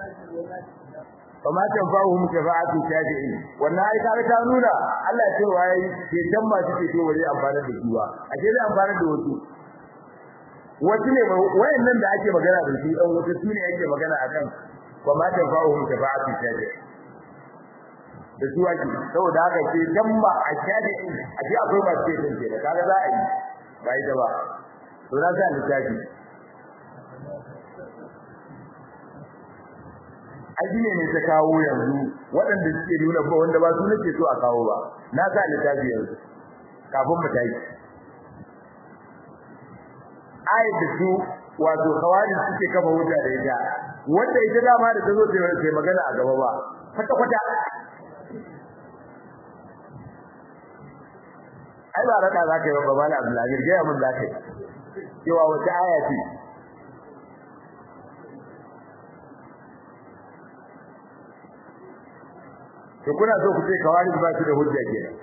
وما تنفعهم شفاعة الشافعين wannan ai kaga ta nuna Allah ce wai ke dan masu ceto bare amfana da su ba a ce zai amfana da wasu wasu ne wayannan da ake magana da su dan wasu su ne ake magana akan وما تنفعهم شفاعة الشافعين da su ake saboda haka ce dan ba a shafi'in a ce akwai masu ceton ke da kaga za a yi ba ita ba to na sa littafi addini ne ta kawo yanzu waɗanda suke nuna ba wanda ba su nake so a kawo ba na sa littafi yanzu kafin mu tayi ayat da su wato khawarij suke kafa hujja da ita wanda ita dama da tazo ta magana a gaba ba kwata kwata ai ba raka zaka yi ba mala Abdullahi ga mun zaka yi cewa wata aya ce to kuna so ku ce kawari ba su da hujja kenan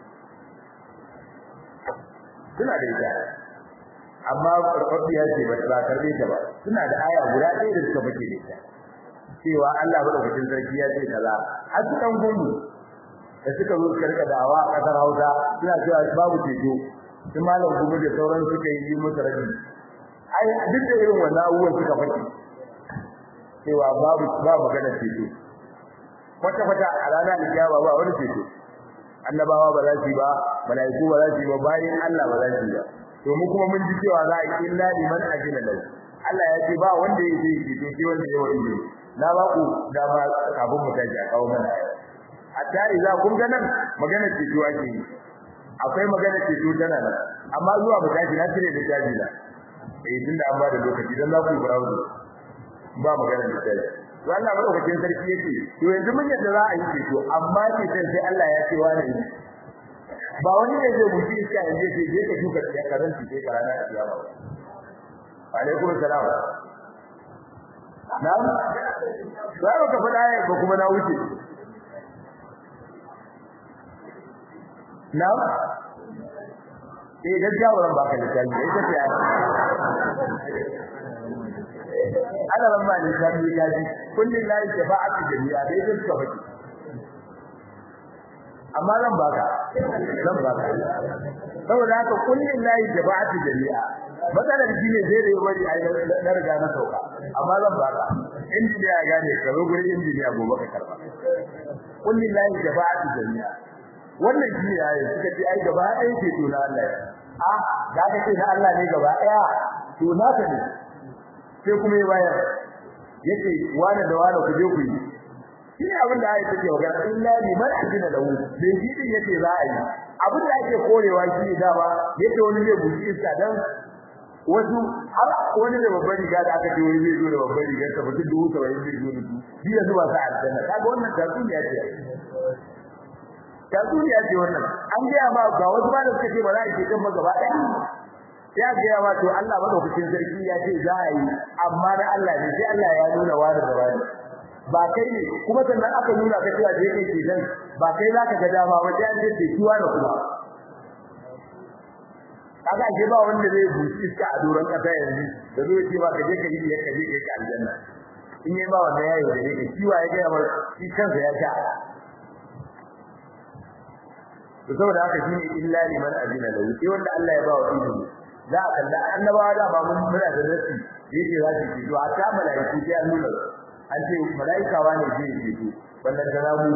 suna da ita amma farfaɗiya ce ba ta karbe ta ba suna da aya guda ɗaya da suka fice da ita cewa Allah madaukakin sarki ya ce kaza har su dan gungu da suka zo suka rika dawa a kasar Hausa suna cewa babu ceto sun malam gumu da sauran suka yi musu rabi ai duk da irin wannan abubuwan suka fice cewa babu babu magana ceto kwata kwata a ranar alkiyama ba wani ceto annabawa ba za su yi ba malaiku ba za su yi ba bayan Allah ba za su yi ba to mu kuma mun ji cewa za a yi illa liman ajina lahu Allah ya ce ba wanda ya yi ceto sai wanda ya wani na ba ku dama kafin mu tashi a kawo mana hatta idza kun ga nan magana ceto ake yi akwai magana ceto tana nan amma zuwa mu tashi na tire da tashi na eh tunda an ba da lokaci dan za ku yi browse ba magana da tashi to Allah madaukakin sarki yake to yanzu mun yadda za a yi ceto amma ce sai Allah ya ce wani ne ba wani ne zai buci iska yanzu sai je ka shuka ya karanci sai ka rana kiyama alaikum salam na'am za ka faɗa ya ba kuma na wuce na eh gaskiya wannan ba ka littafi ita ce ana ran ma littafi ya ji kullun la shafa'atu jami'a dai duk ka baki amma zan baka zan baka saboda haka kullun la shafa'atu jami'a matsalar shi ne zai da bari ai na riga na sauka amma zan baka injiniya ya gane ka zo gurin injiniya gobe ka karba kullun la shafa'atu jami'a wannan shi ne ayi suka ce ai gaba ɗaya ce to na Allah a da ka ce na Allah ne gaba ɗaya to na ka ne sai kuma ya bayar yace wani da wani ku je ku yi shi ne abin da ayi take magana illa liman ajina lahu bai shi din yace za a yi abin da ake korewa shi ne dama yace wani zai buji iska dan wasu har wani da babbar riga da aka ce wani zai zo da babbar riga ta mutum dubu saba'in zai zo da su shi yanzu ba sa aljanna kaga wannan tatsuniya ce tatsuniya ce wannan an gaya ma ga wasu ba da suka ce ba za a ce kan gaba ɗaya ya gaya ma to Allah madaukakin sarki ya ce za a yi amma na Allah ne sai Allah ya nuna wani da wani ba kai ne kuma sannan aka nuna ka cewa je kai ke dan ba kai zaka ga dama ba sai an ce ce kiwa da kuma kaga ke ba wanda zai buci iska a doron kasa yanzu da zai ce ba ka je ka yi ya ka je kai ka aljanna in yi ba wanda yayi da ne kiwa ya ga mar shi kansa ya sha to saboda haka shine illa liman azina lahu sai wanda Allah ya ba wa izini za a kalla annabawa da ba mun muna da nasi yake za su ci to a ta malaiku sai an nuna an ce malaika wane zai yi to wannan da rabu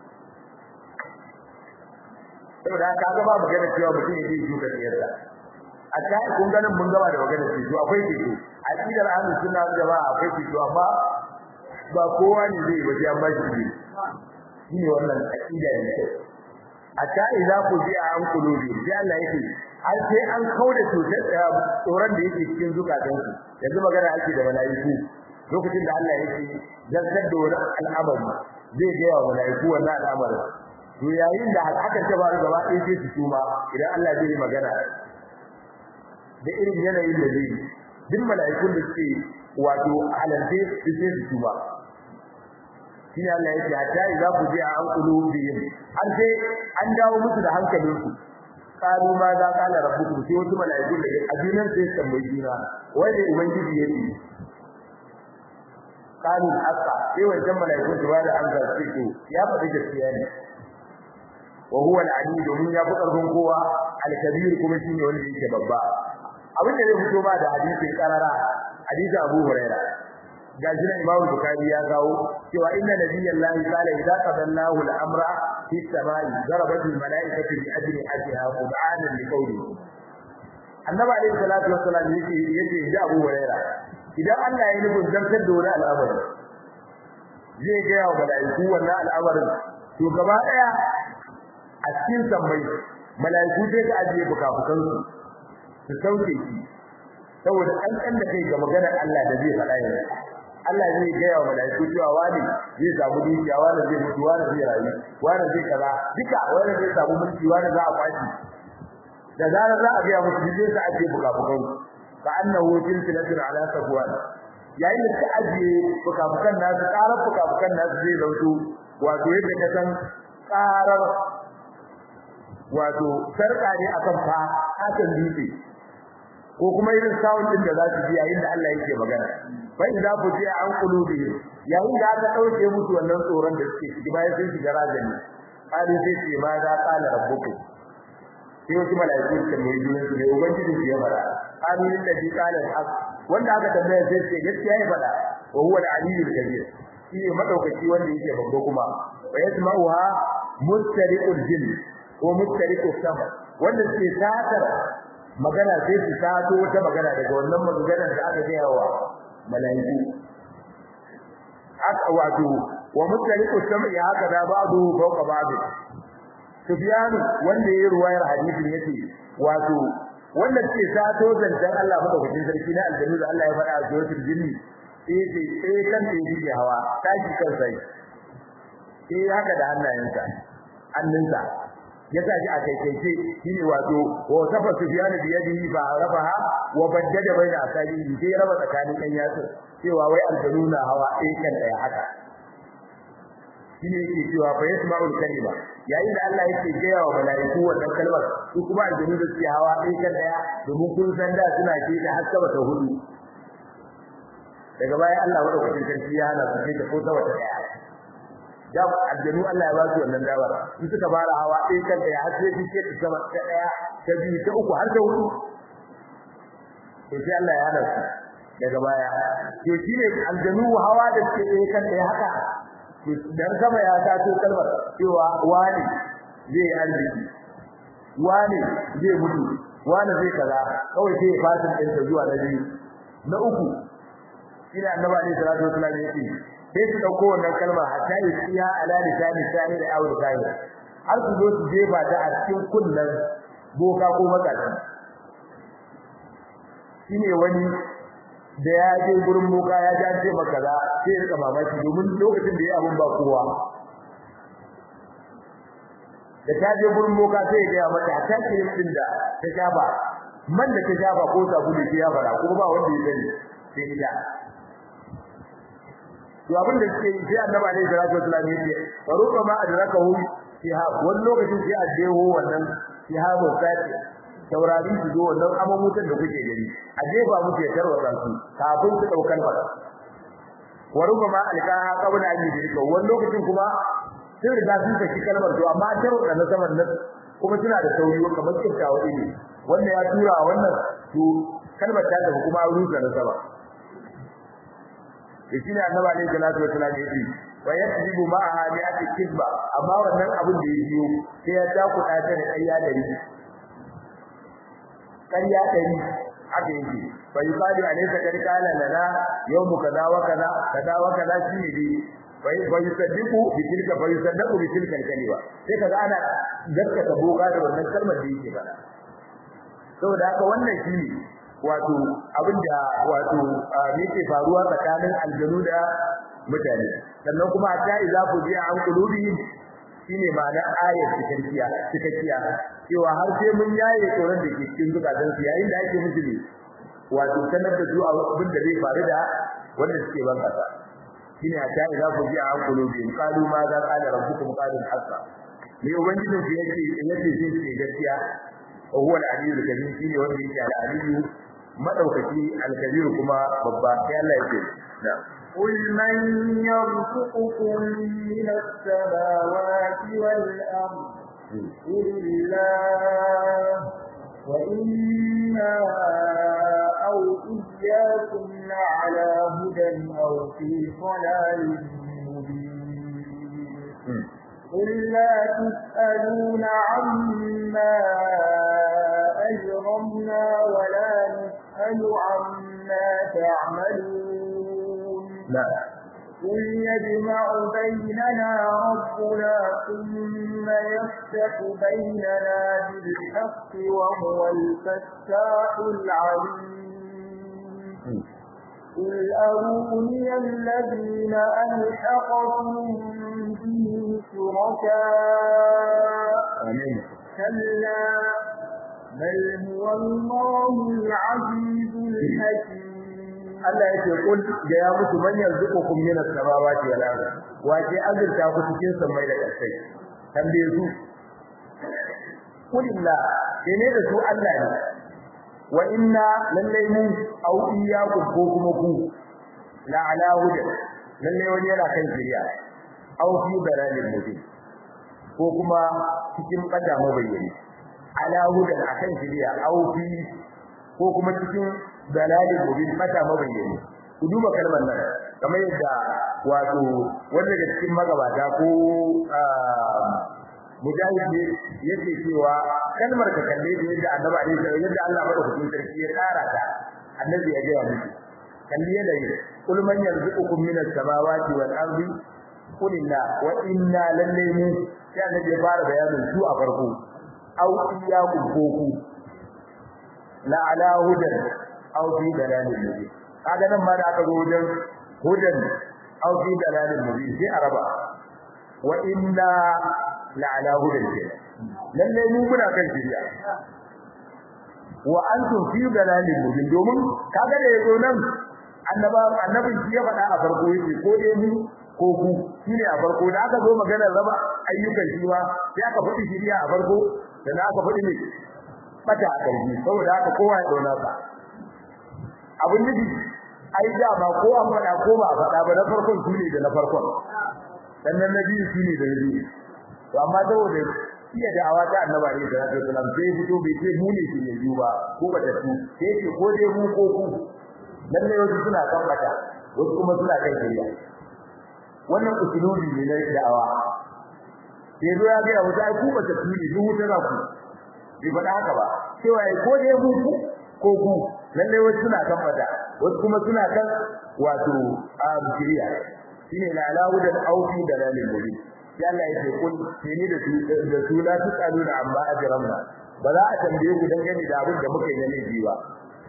saboda haka ga ba magana cewa mutum yake yi ka tsiyarsa a ta kun ganin mun gaba da magana ce to akwai fito a kidar ahlus sunna jama'a akwai fito amma ba kowa ne zai waje an ba shi shine wannan aqida ne hatta idza qudiya an qulubi sai Allah yake har sai an kauda cutar tsoron da yake cikin zukatansu yanzu magana ake da malaiku lokacin da Allah yake zartar da wani al'amari zai ga wa malaiku wannan al'amarin to yayin da hakan ta faru gaba ɗaya sai su tuma idan Allah zai yi magana da irin yanayin da zai duk malaikun da suke wato halalce su sai su tuma shine Allah yake hatta idza qudiya an qulubihim har sai an dawo musu da hankalinsu qalu ma za qala rabbukum sai wasu malaiku da ajinan sai tambayi juna wai ne ubangiji yake qalu haqa sai wannan malaiku su ba da amsa su ce ya faɗi gaskiya ne wa huwa al-alim domin ya fi karfin kowa al-kabir kuma shine wanda yake babba abin da zai fito ba da hadisin karara hadisin Abu Hurairah gashi nan Imam Bukhari ya kawo cewa inna nabiyallahi qala idza qadallahu al-amra fi samai darabat al-mala'ikatu bi ajli ajha qur'anan li qawli Annabi alayhi salatu wassalam yake yake da Abu Huraira idan Allah ya nufin zartar da wani al'amari zai ga wa mala'iku wannan al'amarin to gaba daya a cikin sammai mala'iku sai ka ajiye bukafukan su su sauke shi saboda kankan da kai ga maganar Allah da zai faɗa yanzu Allah zai gaya wa malaiku cewa wani zai samu dukiya wani zai mutu wani zai rayu wani zai kaza duka wani zai samu mulki wani za a kwaci da zarar za a ga musu zai sa aje bukafukan ka annahu silsilatun ala safwan yayin da suka aje bukafukan nasu karar bukafukan nasu zai zauto wato yadda ka san karar wato sarka ne akan fa hakan dutse ko kuma irin sound din da za su ji yayin da Allah yake magana fa idza fuji'a an qulubihim yayin da aka dauke musu wannan tsoron da suke ciki bayan sun shiga rajani qali sai ce ma za qala rabbukum sai wasu malaiku su tambayi junan su ne ubangiji su ya fara qali lillazi qala al-haq wanda aka tambaya sai ce gaskiya ya fada wa huwa al-aliyyul kabir shi ne madaukaki wanda yake babba kuma wa yasma'uha mustariqul jinn ko mustariqus sama wanda suke tatar magana sai su tato wata magana daga wannan maganar da aka gaya wa malaiku aka wato wa mutaliqu sam'i haka da ba'du fawqa ba'd Sufyan wanda yayi ruwayar hadisin yace wato wanda ke tato zancan Allah madaukakin sarki na aljannu da Allah ya faɗa a suratul jinni yace sai kan da yake hawa tashi kan sai eh haka da hannayensa hannunsa ya sa shi a kaikaice shine wato wa safa sufyan bi yadihi fa rafaha wa baddada baina asabihi sai raba tsakanin ɗan yatsu cewa wai aljanuna hawa ɗaya kan ɗaya haka shine yake cewa fa yasma'ul kalima yayin da Allah yake gaya wa malaiku wannan kalmar su kuma aljanu da suke hawa ɗaya kan ɗaya domin kun san da suna ce da har sama ta hudu daga baya Allah madaukakin sarki ya hana su ce ta ko sama ta ɗaya da aljanu Allah ya ba su wannan dawar su suka fara hawa ɗaya kan ɗaya har sai suke ta sama ta ɗaya ta biyu ta uku har ta hudu to sai Allah ya hana su daga baya to shine aljanu hawa da suke ɗaya kan ɗaya haka dan sama ya taso kalmar cewa wani zai arziki wani zai mutu wani zai kaza kawai sai ya fasin din ta zuwa na biyu na uku ina annabi alaihi salatu wasallam yake sai su dauko wannan kalma hatta yasiya ala lisani sani da aure kai har su zo su je ba ta a cikin kullun boka ko makaci shine wani da ya je gurin boka ya ja ce maka za sai ya rika mamaki domin lokacin da ya abun ba kowa da ta je gurin boka sai ya ga mata ta kirin din da ta shafa man da ta shafa ko sabulu sai ya fara kuma ba wanda ya sani sai ita to abin da suke yi sai annabi alaihi salatu wasallam ya ce faruqa ma adrakahu fiha wani lokacin sai a jeho wannan fiha ba sai taurari su zo wannan amamutan da kuke gani a jefa muke tarwata su kafin su daukan ba waruba ma alqaha qabla an yudrika wannan lokacin kuma sun riga sun saki kalmar to amma tarwata na saman nan kuma suna da sauri kamar kiftawa ne wannan ya tura wannan to kalmar ta da kuma rusa na sama shi ne annabi alaihi salatu wasallam ya ce wa yakzibu ma'aha bi'ati kizba amma wannan abin da ya biyo sai ya ta kuɗa ta da ƙarya da riki ƙarya ɗari haka yake fa yusadu alaysa kad qala lana yawmu kaza wa kaza kaza wa kaza shine dai fa fa yusaddiqu bi tilka fa yusaddaqu bi tilka kalima sai kaga ana gaskata boga da wannan kalmar da yake ba saboda haka wannan shine wato abinda wato yake faruwa tsakanin aljanu da mutane sannan kuma ta iza ku ji an kulubihim shine ma'ana ayat cikakkiya cikakkiya cewa har sai mun yaye tsoron da ke cikin zukatan su yayin da ake musu ne wato sanar da su abin da zai faru da wanda suke ban kasa shine hatta idza ku ji an qulubihim qalu ma za qala rabbukum qalu haqqa ne ubangijin su yake yake jin ce gaskiya wa huwa al-aliyyul kabir shine wanda yake al-aliyyu madaukaki al-kabir kuma babba sai Allah yake na'am
قل من يرزقكم من السماوات والأرض قل الله وإنا أو إياكم لعلى هدى أو في ضلال مبين قل لا تسألون عما أجرمنا ولا نسأل عما تعملون
لا
قل يجمع بيننا ربنا ثم يفتح بيننا بالحق وهو الفتاح العليم قل أروني الذين ألحقتم به شركاء
آمين
كلا بل هو الله العزيز الحكيم
Allah yake kul da ya mutu man yarzuqukum min as-samawati wal ardh wa ke azurta ku cikin samai da ƙasai tambaye su kulilla ne da su Allah ne wa inna lallai mu au iyyakum ko kuma ku la ala huda lallai wani yana kan shiriya au fi dalalin mubin ko kuma cikin kada mabayyani ala huda akan shiriya au fi ko kuma cikin dalalin mubin mata mabayyani ku duba kalmar nan kamar yadda wato wanda daga cikin magabata ko mujahid yake cewa kalmar ka kalle da yadda annabi alaihi salam yadda Allah madaukakin sarki ya tsara ta annabi ya gaya miki kalli yadda yi kul man yarzuqukum minas samawati wal ardi qul inna wa inna lillahi sai annabi ya fara bayanin su a farko au iyyakum koku la ala hudan aw fi dalalin mubin kaga nan ma da aka zo wajen hudan aw fi dalalin mubin sai araba wa inna la ala hudan ke lalle mu muna kan shiriya wa antum fi dalalin mubin domin kaga da yazo nan annaba annabin shi ya faɗa a farko yake ko dai mu ko ku shine a farko da aka zo maganar raba ayyukan shi ba sai aka faɗi shiriya a farko sannan aka faɗi ne bata a ƙarshe saboda haka kowa ya ɗauna ka abin nufi ai da ba ko an faɗa ko ba a faɗa ba na farkon su ne da na farkon sannan na biyu su ne da na biyu to amma saboda iya da'awa ta annaba ne da Rasul sallam sai fito bai ce mu ne shi ne biyu ba ko ba ta su sai ce ko dai mu ko ku lalle wasu suna kan bata wasu kuma suna kan shari'a wannan usulubi ne na da'awa sai zo ya ga wata ai ku ba ta su ne duk wuta za ku bai faɗa haka ba cewa ko dai mu ku ko ku lalle wasu suna kan bata wasu kuma suna kan wato a shari'a shine la alawudan aufi da lalil mubin ya Allah yake kun ni da su da su la tusaluna amma ajramna ba za a tambaye ku dangane da abin da muka yi na laifi ba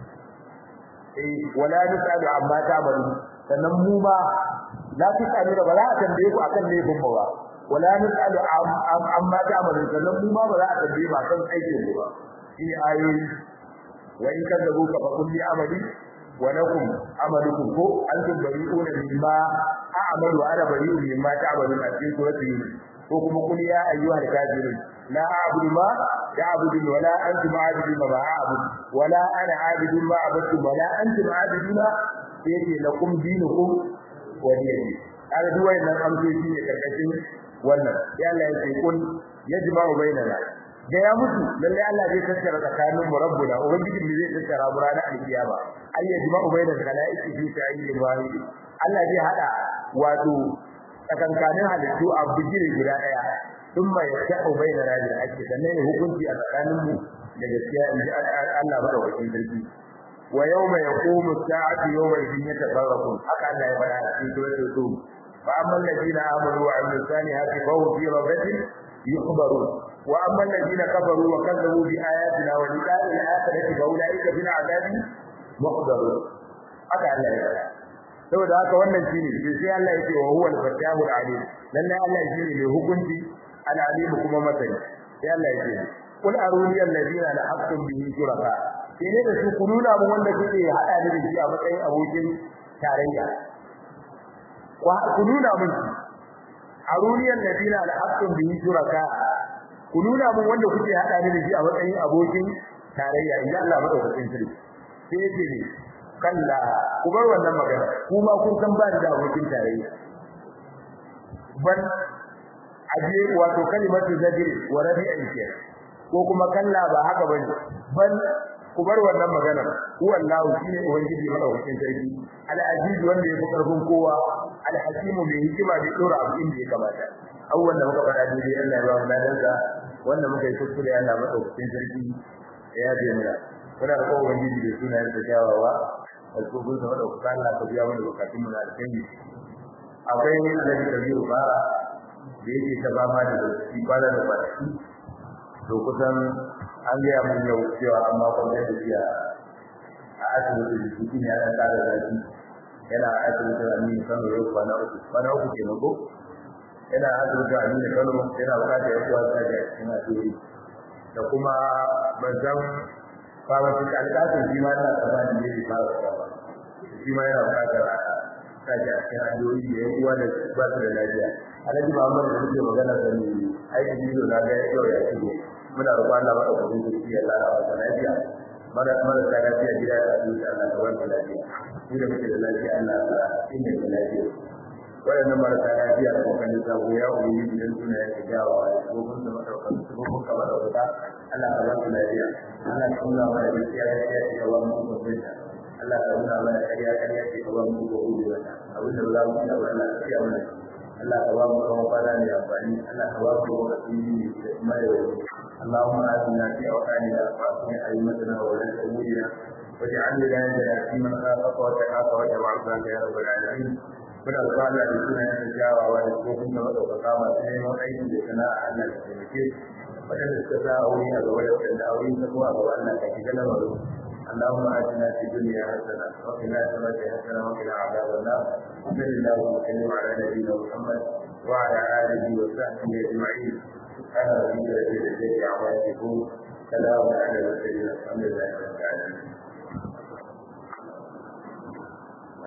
eh wala nusalu amma ta'malu sannan mu ma la tusaluna ba za a tambaye ku akan laifin ba wala nusalu amma ta'malu sannan mu ma ba za a tambaye ba kan aikin ku ba shi ayoyi wa in kadzabuka fa kulli amali wa lakum amalukum ko antum bari'una mimma a'malu ana bari'un mimma ta'malun a cikin surati yunus ko kuma kul ya ayyuhal kafirun la a'budu ma ta'budun wa la antum a'buduna ma a'budu wa la ana a'budu ma a'budu wa la antum a'buduna sai lakum dinukum wa diyati kaga duk wannan amsoshi ne karkashin wannan ya Allah ya ce kun yajma'u bainana da ya mutu lalle Allah zai tattara tsakanin mu rabbuna ubangiji ne zai tattara mu ranar alkiyama ay yajma'u bainal khalaiqi fi sa'idin wahid Allah zai hada wato tsakankanin halittu a bijiri guda daya thumma yasha'u bainana bil haqqi sannan ya hukunci a tsakanin mu da gaskiya in ji Allah madaukakin sarki wa yawma yaqumu as-sa'atu yawma idin yatafarraqun haka Allah ya faɗa a cikin suratul rum fa amma alladhina amanu wa amilus salihati fa hum fi rawdatin yukhbarun wa amma alladhina kafaru wa kazzabu bi ayatina wa liqa'i al-akhirati fa ulaika fil 'adabi muhdarun haka Allah ya faɗa saboda haka wannan shine sai Allah ya ce wa huwa al-fattahu al-alim lalle Allah shine mai hukunci al-alim kuma masani sai Allah ya ce kul aruni alladhina la haqqum bihi shuraka sai ne da su kununa mu wanda kuke hada ni da shi a matsayin abokin tarayya wa kununa mun aruni alladhina la haqqum bihi shuraka kununa mun wanda kuke hada ni da shi a matsayin abokin tarayya idan Allah madaukakin sarki sai yake ne kalla ku bar wannan magana kuma kun san ba da abokin tarayya ban aje wato kalimatu zajri wa rabi'in ke ko kuma kalla ba haka bane ban ku bar wannan magana wallahu shine ubangiji madaukakin sarki al-aziz wanda yafi karfin kowa al-hakimu mai hikima da dora abu inda ya kamata awwan da muka faɗa dai Allah ya ba mu ladansa wanda muka yi kuskure Allah madaukakin sarki ya yabe mu muna da kowa ubangiji da sunayen sa kyawawa alkubun da madaukaka Allah ka biya mana bukatun mu na alkhairi akwai alhaji kabiru bara da yake ta ba ma da shi kwana da kwanaki to kusan an gaya mun yau cewa amma kwantar da shi a asibiti da shi ne ya tsara zafi yana a asibiti a Aminu Kano yau kwana uku kwana uku ke nago yana a asibiti a Aminu Kano yana bukatar ya kuwa sa da cikin asibiti da kuma ban san farafin alƙasar shi ma yana tsammanin ne bai fara tsawa shi ma yana buƙatar a sake a cikin addu'o'i da yan uwa da ba su da lafiya alhaji muhammad da muke magana da ni aiki bidiyo na ga yau ya shigo muna roƙon Allah ba da kudin da ya lara masa lafiya mara mara da lafiya gida da asibiti Allah ka ba lafiya ni da muke da lafiya Allah ka inganta lafiya waɗannan marasa lafiya da kokan da sabo ya uyi idan suna yake jawo a cikin da madaukan su ko kuma madauka Allah ka ba su lafiya Allah ka nuna mana gaskiya gaskiya ce ga mu ko binta Allah ka nuna mana kariya kariya ce ga mu ko ubi wata abin da za mu yi Allah ka kiyaye mana Allah ka ba mu kawo fara ne amfani Allah ka ba mu asiri da kuma yau اللهم آتنا في أوطاننا وأصلح أئمتنا وولاة أمورنا واجعل ولايتنا في من خافك واتقاك واتبع رضاك يا رب العالمين muna kwana da suna yin jawawa da tsofin da madaukaka masu neman aiki da sana'a Allah ka taimake waɗanda suka sa aure a gaba da waɗanda aure ta kuma a gaba Allah ka shiga lamarin اللهم آتنا في الدنيا حسنة وفي الآخرة حسنة وقنا عذاب النار وصل اللهم وسلم على نبينا محمد وعلى آله وصحبه أجمعين سبحان ربك رب العزة عما يصفون سلام على المرسلين الحمد لله رب العالمين